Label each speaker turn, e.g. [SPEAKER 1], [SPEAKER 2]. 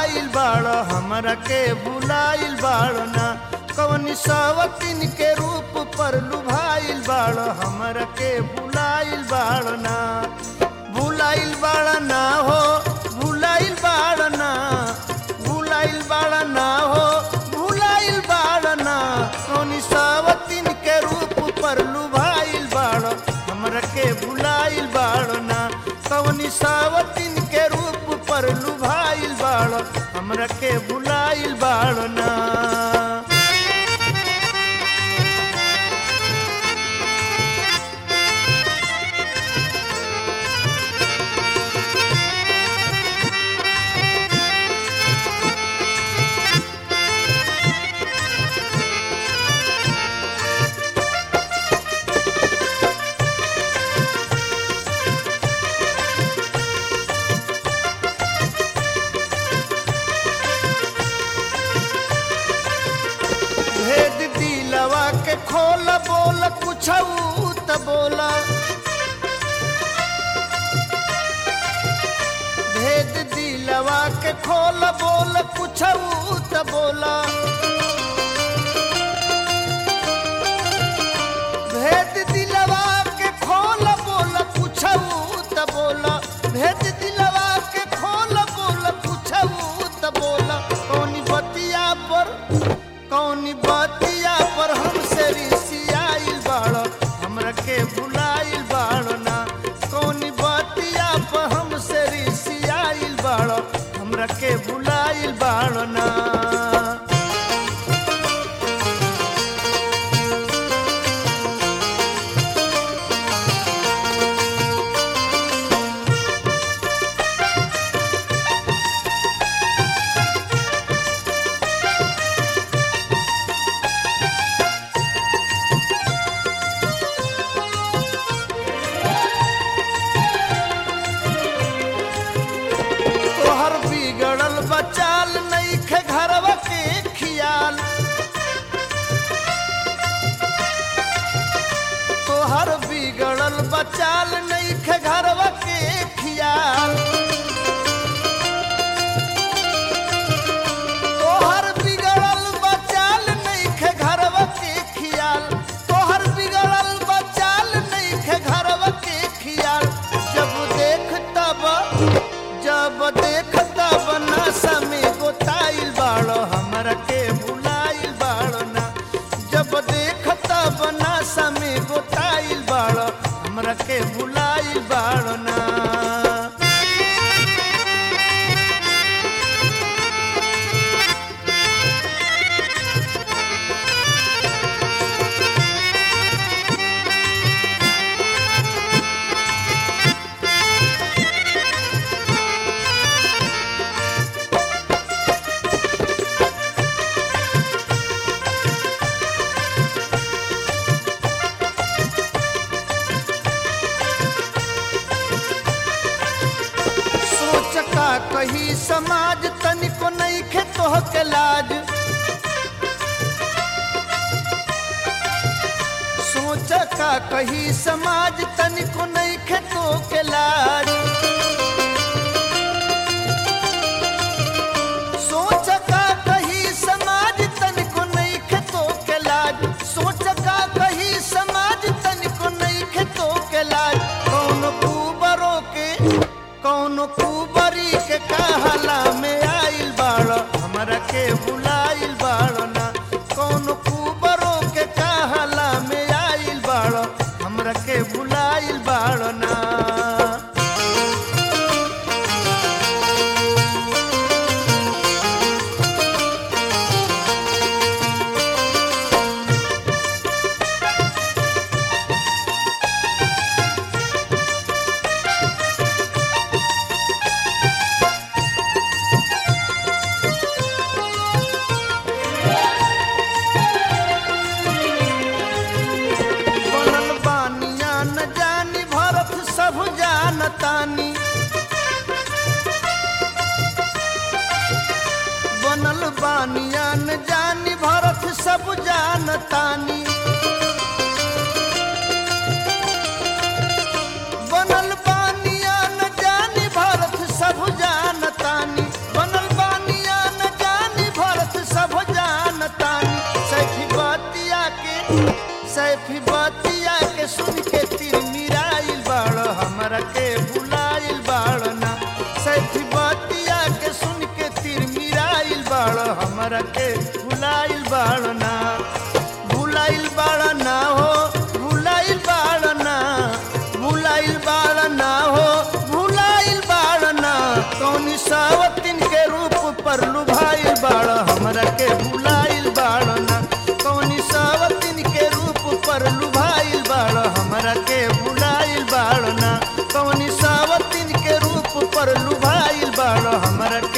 [SPEAKER 1] भुलाइल बाड़ हमरा के भुलाइल बाड़ ना कवनी सवतिन के रूप पर लुभाइल बाड़ हमरा के भुलाइल बाड़ ना भुलाइल बाड़ ना हो भुलाइल बाड़ ना भुलाइल बाड़ ना हो भुलाइल बाड़ ना कवनी सवतिन के रूप पर लुभाइल बाड़ हमरा के भुलाइल बाड़ ना कवनी सावतिन के रूप पर लुभाइल बाड़ हमरा के भुलाइल बाड़ ना भेद दिलवा के खोल बोल कुछ त बोला भेद दिलवा के खोल बोल कुछ त बोला भेद दिलवा के खोल बोल कुछ त बोला भेद दिलवा के खोल बोल कुछ त बोला कौनी बतिया पर कौनी बतिया पर हमसे रिसियाइल बाड़ हमरा के भुलाइल बाड़ ना कौनी बतिया पर हमसे रिसियाइल बाड़ हमरा के भुलाइल बाड़ ना तोहर बिगड़ल बचाल नईखे घरवा के खियाल तोहर बिगड़ल बचाल नईखे घरवा के खियाल तोहर बिगड़ल बचाल नईखे घरवा के खियाल तोहर बिगड़ल बचाल नईखे घरवा के खियाल जब देख तब जब देख तब नशा में गोताइल बाड़ हमरा के भुलाइल बाड़ ना जब देख तब नशा में गोताइल बाड़ हमरा के भुलाइल बाड़ ना सोच का कही समाज तनिको नहीं खे तोह के लाज सोच का कही समाज तनिको नहीं खे तो के लाज सोच का कही समाज तनिको नहीं खे तो के लाज सोच का कही समाज तनिको नहीं खे तो के लाज कौन कुबरो के कौन कुबरी के कहला में आइल बाड़ हमरा के बुलाइल बाड़ ना कौन कुबरो के कहला में आइल बाड़ हमरा के बुलाइल बाड़ ना बनल बानिया न जानी भरत सब जानतानी बनल बानिया न जानी भरत सब जानतानी बनल बानिया न जानी भरत सब जानतानी बनल बानिया हमरा के भुलाइल बाड़ना भुलाइल बाड़ना हो भुलाइल बाड़ना भुलाइल बाड़ना हो भुलाइल बाड़ना कौनी सावतिन के रूप पर लुभाइल बाड़ हमरा के भुलाइल बाड़ना कौनी सावतिन के रूप पर लुभाइल बाड़ हमरा के भुलाइल बाड़ना कौनी सावतिन के रूप पर लुभाइल बाड़ हमरा